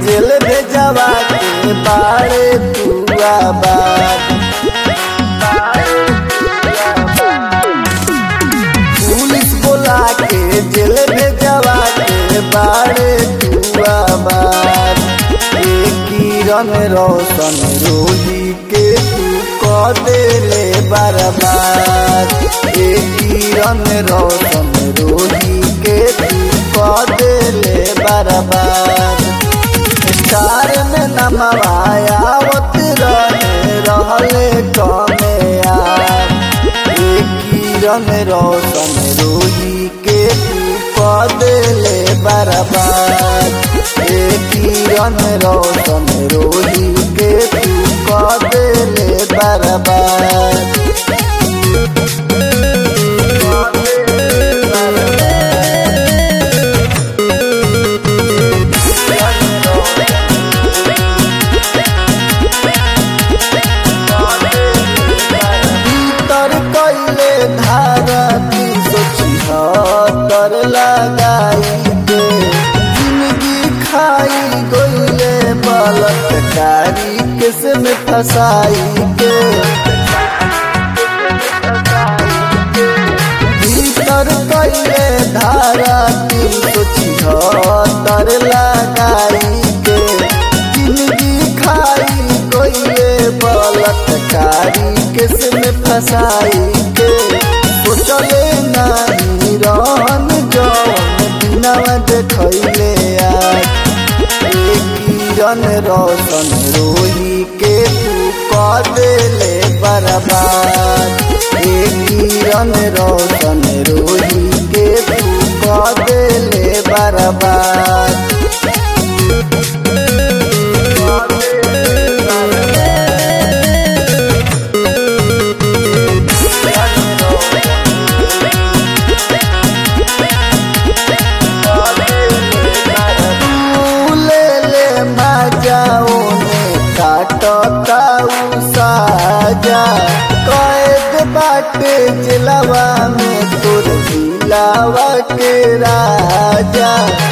जेल भेजवा के बाड़े तुआ बात पुलिस बोला के जेल भेजवा के बाड़े तुआ बात एक किरण रोशन रोही के तू क देले बर्बाद एक किरण रोशन रोही के तू क देले बर्बाद स्टार में नमवायावत रहे रहले कमे यार एक किरण रोशन रोही के तू क देले बर्बाद एक किरण रोशन रोही के तू क देले बर्बाद भीतर कैले धारा तीन सौ छिहत्तर लगाई के जिंदगी खाई गईले बलात्कारी किस में फसाई के भीतर कैले धारा तीन सौ छिहत्तर लगाई के जिंदगी खाई गईले बलात्कारी किस में फसाई के सोचले नहीं रहन जौन बिनावा देखैले आज एक किरण रोशन रोही के तू क देले बर्बाद एक किरण रोशन रोही के तू क देले बर्बाद ले ले मजाओ ने काटताऊ साजा कैद बाटे जिलवा में तुर जिलावा के राजा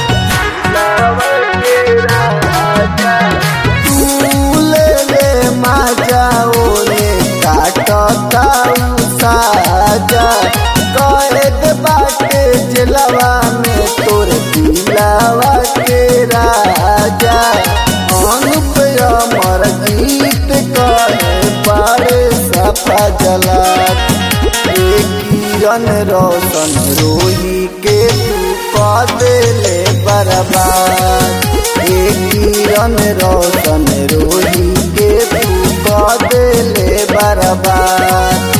तू ले ले मजाओ ने काटताऊ साजा कैद बाटे जिलवा में तोर दिलावा के राजा अनुप अमर गीत कहे बारे सफा जला एक किरण रोशन रोही के तू क देले बर्बाद एक किरण रोशन रोही के तू क देले बर्बाद